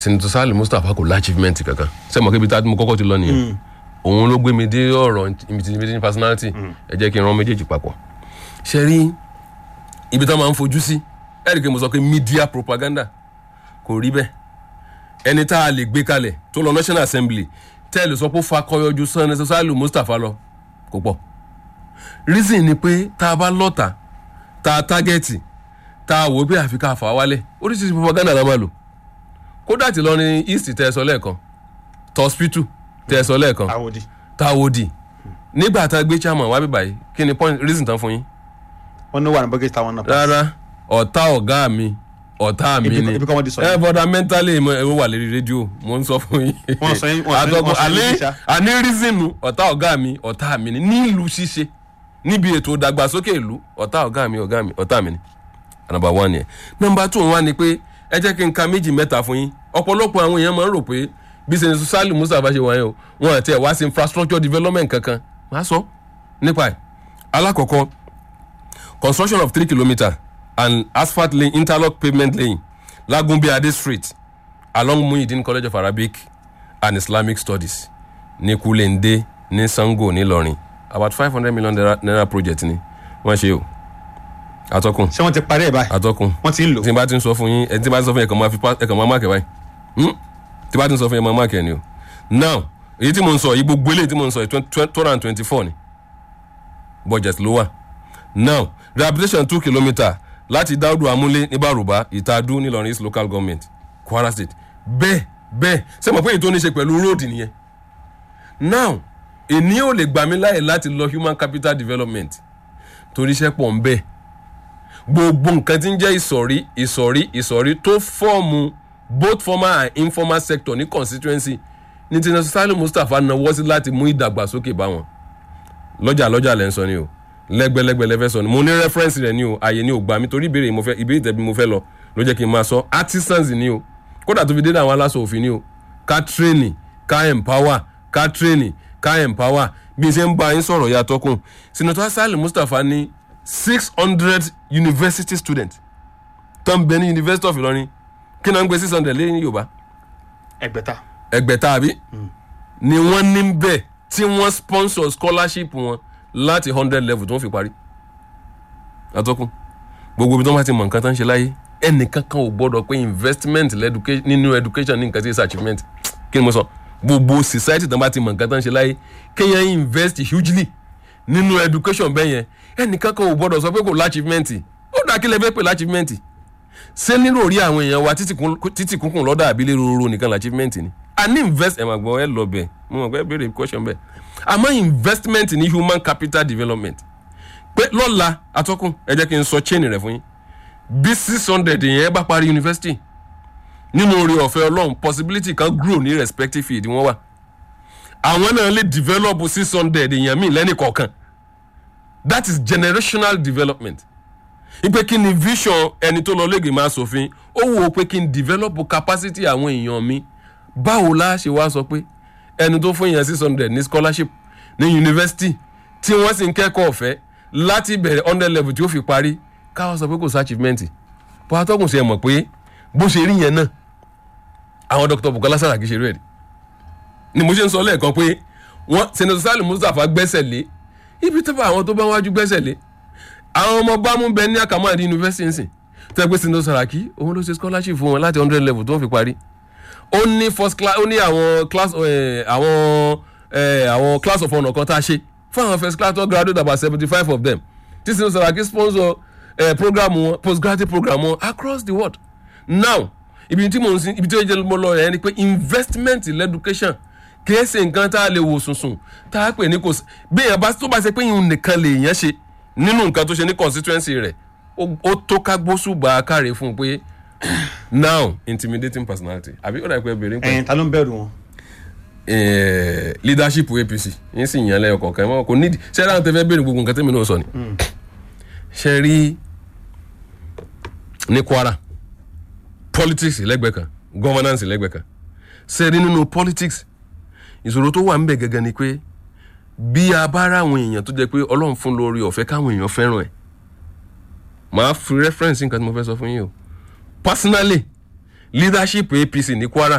senator sali mustapha kò láchievement kankan sẹ́mo kébi tá a mo kọ́kọ́ ti lọ nìyẹn òun ló gbé mi dé ọ̀rọ̀ intimidating personality ẹ jẹ́ kí n rán méjèèjì papọ̀ ṣe rí ibi tá a máa ń fojú sí ẹ̀rì kí mo sọ pé media propaganda kò rí bẹ́ẹ̀ ẹni tá a lè gbé kalẹ̀ tó lọ national assembly tẹ́lẹ̀ sọ pé ó fakọyọjú senator sali mustapha lọ kò pọ̀ reason ni pé tá a bá lọ́ta tá a tágẹ́ẹ̀tì tá a wò ó pé àfi ká fà á wálẹ̀ oríṣiríṣi propaganda la máa lò kódà tí lọrin east tẹ ẹ sọ lẹ́ẹ̀kan tọ́spítù tẹ ẹ sọ lẹ́ẹ̀kan àwòdì táwòdì nígbà tá a gbé chairman wá bíbá yìí kí ni point reason tán fún yín wọn ní wà ní bọ́gẹ́tì táwọn náà. rárá ọ̀tá ọ̀gá mi ọ̀tá mi Ibi- ni ibi kan wọ́n ti sọ ẹ yẹn. bọ́dà mentally mo ẹ wà lérí rédíò mo ń sọ fún yín Wọ́n sọ yín- wọ́n sọ yín- Àtọkùn- wọ́n sọ yín àní- ṣá. àní reason ọ̀tá ọ̀gá mi ọ̀tá mi ni nílùú ṣíṣe níbi ètò ìdàgbàsókè ìlú ọ̀tá ọ̀gá mi ọ̀gá mi ọ̀tá mi ni number one yẹn number two wá ni pé ẹ jẹ́ kí n ka méjì mẹ́ta fún yín ọ̀pọ̀lọpọ̀ àwọn èèyàn máa ń rò pé bí sẹ́ni sálì mustapha ṣe wáyé o wọn àti ẹ̀ wá sí infrastructure development kankan máa sọ nípa ẹ̀ alákọ̀ọ́kọ́ construction of three kilometre and asphalt lane interlock pavement lane lagunbiade street along muhyiddin college of arabic and islamic studies ní kulende ní sango nílọrin about five hundred million naira, naira project ni wọ́n ṣe o atọ́kùn ṣé wọ́n ti parí ẹ̀ báyìí atọ́kùn wọ́n ti ń lò. tí n bá ti ń sọ fún yín ẹ tí n bá ti ń sọ fún yín ẹ kàn máa fi pa ẹ kàn máa máàkì ẹ báyìí Hmm? tí n bá ti ń sọ fún yín ẹ máa máàkì ẹ ni o now èyí tí mo ń sọ yìí gbogbo eléyìí tí mo ń sọ yìí two hundred and twenty four ni budget ló wà now rehabilitation two kilometre láti dáúdù amúlé ní bàrùbá ìtàdú nílọrin east local government kwara state bẹ́ẹ̀ bẹ́ẹ̀ ṣé mo pé èyí tó ní ṣe pẹ̀lú road nìyẹn now èní ò lè gbà mí láyè láti lọ human capital development torí iṣẹ́ pọ̀ ń bẹ́ẹ̀ gbogbo nǹkan tí ń jẹ́ ìsọ̀rí ìsọ̀rí ìsọ̀rí tó fọ́ọ̀mù both formal and informal sector ní constituency ní tinubu salim mustapha náwó sí láti mú ìdàgbàsókè bá wọn lọ́jà lọ́jà lẹ́ ń sọ ni o lẹ́gbẹ̀lẹ́gbẹ̀ lẹ́fẹ́ sọ ni mo ní reference rẹ̀ ni o àyè ni o gbà mí torí ìbéèrè mo fẹ́ ìbéèrè tẹ̀bí mo fẹ́ lọ ló jẹ́ kí n máa sọ artisans ni o kódà tó fi dé àwọn aláṣọ òfin ni o ká training ká empower ká training ká empower bí n ṣe ń bá yín sọ̀rọ̀ ya tọkùn senator salim mustapha ní six hundred university students tó ń bẹ ní university of ilorin kí náà ń gbé six hundred lé ní yorùbá ẹgbẹ̀ta. ẹgbẹ̀ta àbí ni wọ́n ní bẹ́ẹ̀ tí wọ́n sponsor scholarship wọn láti hundred level tó ń fi parí àtọ́kùn gbogbo ibi tó bá ti mọ̀ nǹkan tó ń ṣe láyé ẹnìkan kan ò gbọ́dọ̀ pé investment lẹ́dùké- nínú education ní nǹkan tí is achievement kí ni mo sọ gbogbo society tó bá ti mọ̀ nǹkan tó ń ṣe láyé kéèyàn invest hugely nínú education bẹ́ẹ̀ yẹn ẹnìkan kan ò gbọ́dọ̀ sọ pé kò láchievement ó dà kí lè fẹ́ pè láchievement ṣé nínú orí àwọn èèyàn wa títì kún- títì kúnkùn lọ́dọ̀ àbílẹ̀ roro nìkan la achievement ni a ní invest ẹ̀ máa gbọ́ ẹ lọ bẹ̀ mo mọ̀ pé ẹ béèrè question bẹ́ẹ̀ àmọ́ investment ní human capital development pé lọ́la atọ́kùn ẹ jẹ́ kí n sọ chain rẹ̀ fún yín bí six hundred yẹn bá parí university nínú oore ọ̀fẹ́ ọlọ́run possibility kan grow ní respective field wọ́n wà àwọn náà lè develop six hundred èèyàn míì lẹ́nì kọ̀ọ̀kan that is generational development ipe kí ni vision ẹni tó lọ lẹ́gẹ̀ẹ́ máa sòfin ó wò ó pé kí n develop capacity àwọn èèyàn mi báwo la ṣe wá sọ pé ẹni tó fún èèyàn six hundred ní scholarship ní university tí wọ́n sì ń kẹ́kọ̀ọ́ ọ̀fẹ́ láti bẹ̀rẹ̀ hundred level tí ó fi parí káwọn sọ pé kò sí achievement bó atọ́kùn sí ẹ mọ̀ pé bó ṣe rí yẹn náà àwọn dr bukola saraki ṣe rí ẹ̀ rí ni mo ṣe ń sọ lẹ́ẹ̀kan pé wọ́n senator salim mustapha gbẹ́sẹ̀ lé ibi tó bá àwọn tó bá wájú gbẹ́sẹ̀ lé àwọn ọmọ bámú bẹ ní akamadi university nsìn tẹ́ pé senator saraki òun ló ṣe scholarship fún wọn láti hundred level tó ń fi parí ó ní first class ó ní àwọn class eh, àwọn eh, àwọn class of honour kan tá a ṣe fún àwọn first class tó graduate about seventy five of them tí senator saraki sponsor eh, program wọn postgraduate program wọn across the world now ibi tí mo ń sin ibi tí ó jẹ́ mo lọ yẹn ni pé investment in education kìí ṣe nǹkan tá a lè wò sùnsùn tá a pè ní kò sí bí èèyàn bá tó bá ṣe pé ìhun nìkan lè yẹn ṣe nínú nǹkan tó ṣe ní constituency rẹ̀ ó- ó tó ká gbósùbà káre fún un pé now intimidating personality àbí ó dà pé bèrè ń pẹ́ ẹ̀yin ta ló ń bẹ̀rù wọn. eh, leadership apc yín sì yàn lẹ́yọ̀ kọ̀ọ̀kan mọ́ kò nídìí ṣé dáhùn tẹ́ fẹ́ béèrè gbogbo nǹkan tẹ́mi náà sọ ni ṣe rí ní kwara politics lẹ́gbẹ̀ẹ́ kan governance lẹ́gbẹ̀ẹ́ kan ṣe rí nínú politics ìṣòro tó wà ń bẹ̀ gẹ́gẹ́ ni pé bí a bá ráwọn èèyàn tó jẹ́ pé ọlọ́run fún lórí ọ̀fẹ́ káwọn èèyàn fẹ́ràn ẹ̀ màá fi reference nǹkan tí mo fẹ́ sọ fún yín o personally leadership apc ní kwara